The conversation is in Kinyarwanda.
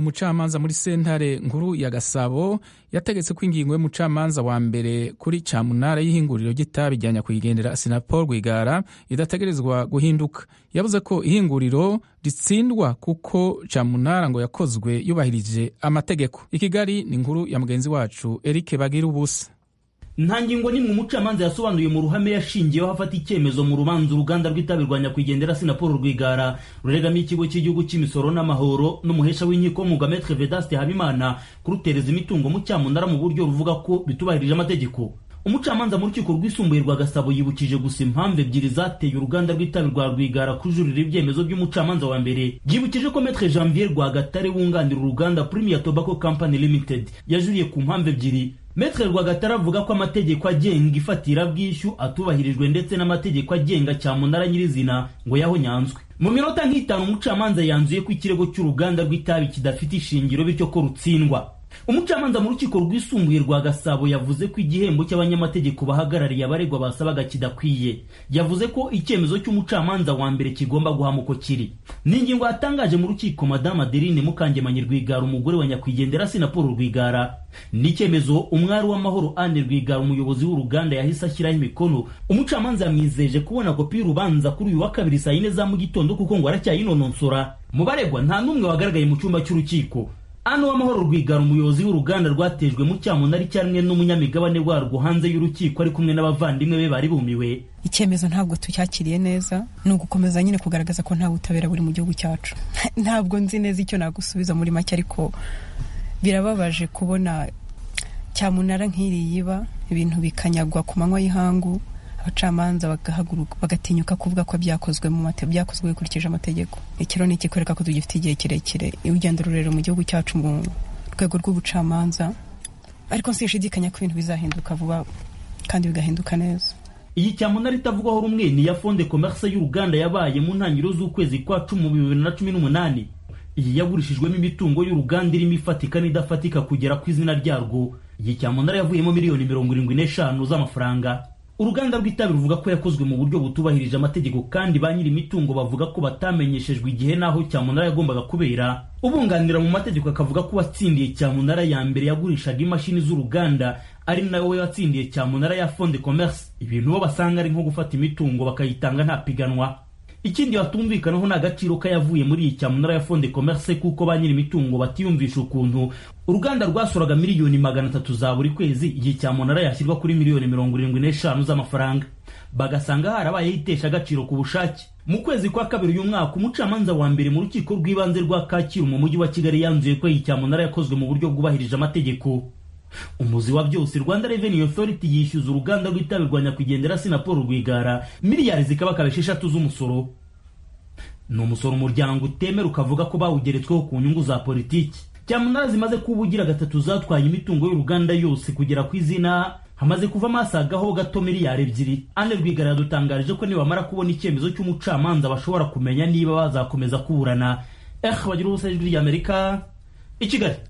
umucamanza muri sentare nkuru ya gasabo yategetse ko ingingo y'umucamanza wa mbere kuri cyamunara y'ihinguriro ry'itabi rya nyakwigendera sinapol rwigara idategerezwa guhinduka yavuze ko ihinguriro ritsindwa kuko cyamunara ngo yakozwe yubahirije amategeko i kigali ni inkuru ya mugenzi wacu eric bagira ubusa nta ngingo n'imwe umucamanza yasobanuye mu ruhame yashingiyeho afata icyemezo mu rubanza uruganda rw'itabi rwa nyakwigendera sinapolo rwigara ruregamiye ikigo cy'igihugu cy'imisoro n'amahoro n'umuhesha w'inkiko mugametre vedaste habimana kurutereza imitungo mu cyamunara mu buryo ruvuga ko bitubahirije amategeko umucamanza mu rukiko rwisumbuye rwa gasabo yibukije gusa impamvu ebyiri zateye uruganda rw'itabi rwa rwigara kujuririra ibyemezo by'umucamanza wa mbere yibukije ko metre janvier rwagatare wunganira uruganda premier tobacco company limited yajuriye ku mpamvu ebyiri Metre Rwagatara avuga ko amategeko agenga ifatirabwishyu atubahirijwe ndetse n'amategeko agenga cyamunara nyirizina ngo yahonyanzwe mu minota nk'itanu umucamanza yanzuye ko ikirego cy'uruganda rw'itabi kidafite ishingiro bityo ko rutsindwa umucamanza mu rukiko rwisumbuye rwa gasabo yavuze ko igihembo cy'abanyamategeko bahagarariye abaregwa basabaga kidakwiye yavuze ko icyemezo cy'umucamanza wa mbere kigomba guhama uko kiri ni ingingo yatangaje mu rukiko madamu adeline mukangemanyi rwigara umugore wa nyakwigendera sinapolo rwigara ni icyemezo umwari w'amahoro ane rwigara umuyobozi w'uruganda yahise ashyiraho imikono umucamanza yamwizeje kubona kopi y'urubanza kuri uyu wa kabiri saa yine za mu gitondo kuko ngo aracyayinononsora mu baregwa nta n'umwe wagaragaye mu cyumba cy'urukiko ano w'amahoro rwigara umuyobozi w'uruganda rwatejwe mu cyamunara icyarimwe n'umunyamigabane warwo hanze y'urukiko ari kumwe n'abavandimwe be bari bumiwe icyemezo ntabwo tucyakiriye neza ni ugukomeza nyine kugaragaza ko nta butabera buri mu gihugu cyacu ntabwo nzi neza icyo nagusubiza muri make ariko birababaje kubona cyamunara nk'iriya iba ibintu bikanyagwa ku manywa y'ihangu abacamanza bagahaguruka bagatinyuka kuvuga ko byakozwe mu mate byakozwe bikurikije amategeko iki rero ni ikikwereka ko tugifite igihe kirekire urugendo rurerure mu gihugu cyacu mu rwego rw'ubucamanza ariko sinshidikanya ko ibintu bizahinduka vuba kandi bigahinduka neza iyi cyamunara itavugwaho rumwe ni iya fonde komerse y'uruganda yabaye mu ntangiriro z'ukwezi kwa cumi mu bibiri na cumi n'umunani iyi yagurishijwemo imitungo y'uruganda irimo ifatika n'idafatika kugera ku izina ryarwo iyi cyamunara yavuyemo miliyoni mirongo irindwi n'eshanu z'amafaranga uruganda rw'itabi ruvuga ko yakozwe mu buryo butubahirije amategeko kandi ba nyiri imitungo bavuga ko batamenyeshejwe igihe n'aho cyamunara yagombaga kubera ubunganira mu mategeko akavuga ko uwatsindiye cyamunara ya mbere yagurishaga imashini z'uruganda ari nawe watsindiye cyamunara ya fonde commerce ibintu bo basanga ari nko gufata imitungo bakayitanga nta piganwa ikindi batumvikanaho ni agaciro k'ayavuye muri iyi cyamunara ya fonde commerce kuko ba nyiri imitungo batiyumvisha ukuntu uruganda rwasoraga miliyoni magana atatu za buri kwezi igihe cyamunara yashyirwa kuri miliyoni mirongo irindwi n'eshanu z'amafaranga bagasanga harabayeho itesha agaciro ku bushake mu kwezi kwa kabiri uyu mwaka umucamanza wa mbere mu rukiko rw'ibanze rwa kacyiru mu mujyi wa kigali yanzuye ko iyi cyamunara yakozwe mu buryo bwubahirije amategeko umuzi wa byose rwanda revenue authority yishyuza uruganda rw'itabi rwa nyakwigendera sinapolo rwigara miliyari zikabakaba esheshatu z'umusoro ni umusoro umuryango utemera ukavuga ko bawugeretsweho ku nyungu za politiki cyamunara zimaze kuba ugira gatatu zatwaye imitungo y'uruganda yose kugera ku izina hamaze kuvamo asagaho gato miliyari ebyiri ane rwigara yadutangarije ko nibamara kubona icyemezo cy'umucamanza bashobora kumenya niba bazakomeza kuburana eh bagira ubusa ijwi ry'amerika i kigali